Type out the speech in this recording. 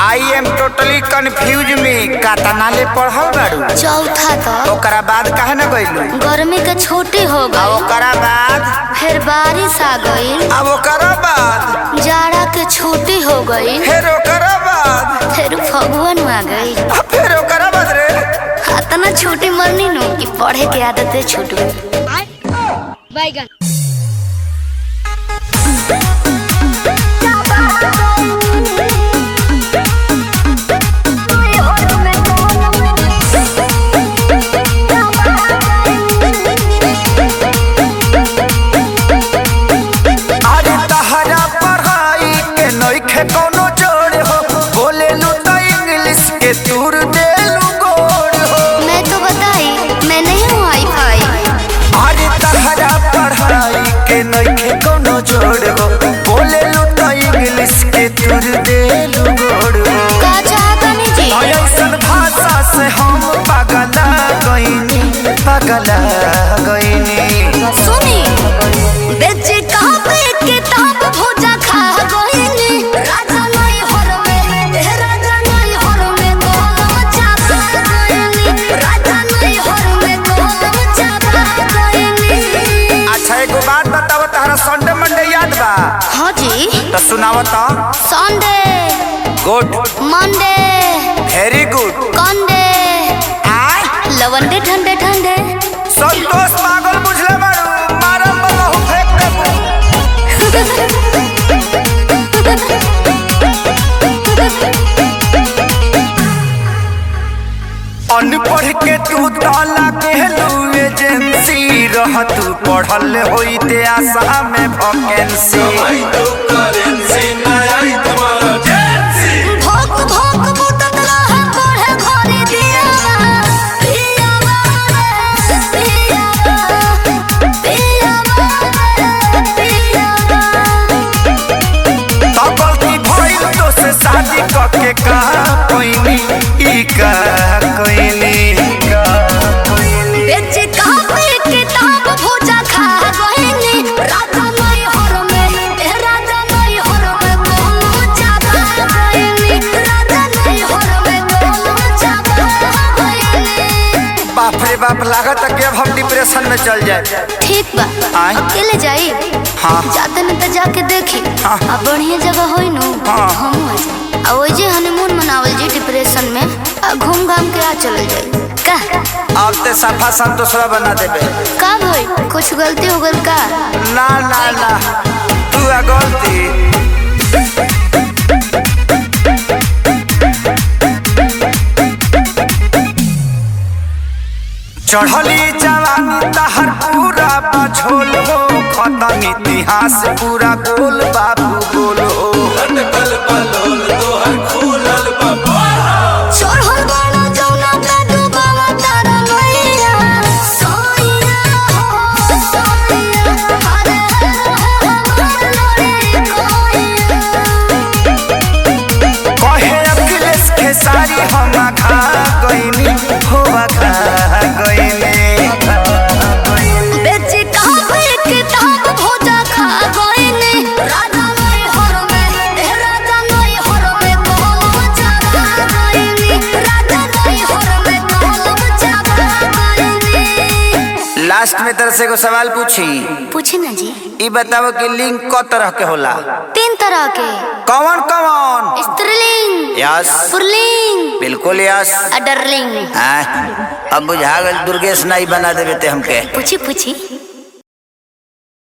I am totally confuse में कातना ले पढ़ल बाड़ू चौथा तक ओकरा बाद काहे न गइलू गर्मी के छुट्टी हो आ गई ओकरा बाद फिर बारिश आ गई अब ओकरा बाद जाड़ा के छुट्टी हो गई फिर ओकरा बाद फिर फगुन आ गई आ फिर ओकरा बाद रे इतना छुट्टी मरनी नु कि पढ़े के आदत छूट गई बैगन अरे तहरा पढ़ाई के नइखे कोनो जोड़ हो बोले लू तो इंग्लिश के तूर देलू गोड़ हो मैं तो बताई मैं नहीं हूँ आई फाई अरे तहरा पढ़ाई के नइखे कोनो जोड़ हो बोले लू तो इंग्लिश के तूर देलू गोड़ हो का चाहता नहीं जी ऐसन भाषा से हम पगला गईनी पगला गईनी सुनी बेच कापे किताब भोजा खा गईनी राजा नहीं हर में ए राजा नहीं हर में गोलम चापा गईनी राजा नहीं हर में गोलम चापा गईनी अच्छा एगो बात बताओ तहरा संडे मंडे याद बा हाँ जी तो सुनाओ तो Sunday good Monday very good कंडे आय लवंडे ठंडे ठंडे संतोष पागल बुझले बारू मारम बहु फेंक देबू अनपढ़ के तू ताला कहलू एजेंसी रह तू पढ़ल होइते आशा में वैकेंसी भोक भोक बुतत रहे पढ़े घरे दियावा पियावा रे पियावा पियावा रे पियावा तो गलती भइल तो से शादी करके का कोइनी ई का कोइनी बेच कापे किताब भोजा खा गईनी राजा नहीं हर में ए राजा नहीं हर में गोलू चापा गईनी राजा नहीं हर में गोलू चापा गईनी बाप रे बाप लागत कि अब हम डिप्रेशन में चल जाए ठीक बा आय। अकेले जाई हाँ। जाते न त जाके देखी हाँ। आ बढ़िया जगह होई नु हाँ। हम आ जाई आ ओइ जे हनीमून मनावल जी डिप्रेशन में आ घूम घाम के आ चलल जाई का अब ते सफा संतोषवा बना देबे का भई कुछ गलती हो गल का ना ना ना तू आ गलती चढ़ली जवानी तहर पूरा बझोल हो खत्म इतिहास पूरा गोल बाबू गोल हो चढ़ल बाड़ा जौना पे डूबावा तारा नैया सोइया हो सोइया हरे हरे कोइया कहे अखिलेश खेसारी हम खा गईनी हो खा गईनी बेच कापे किताब भोजा खा गईनी राजा नहीं हर में ए राजा नहीं हर में गोलम चापा गईनी राजा नहीं हर में गोलम चापा गईनी लास्ट में तरह से एगो सवाल पूछी पूछे ना जी ई बताओ कि लिंग क तरह के होला तीन तरह के कौन कौन स्त्रीलिंग यस पुरलिंग बिल्कुल यस अडरलिंग हाँ अब बुझा गल दुर्गेश नाई बना देवे ते हमके पूछी पूछी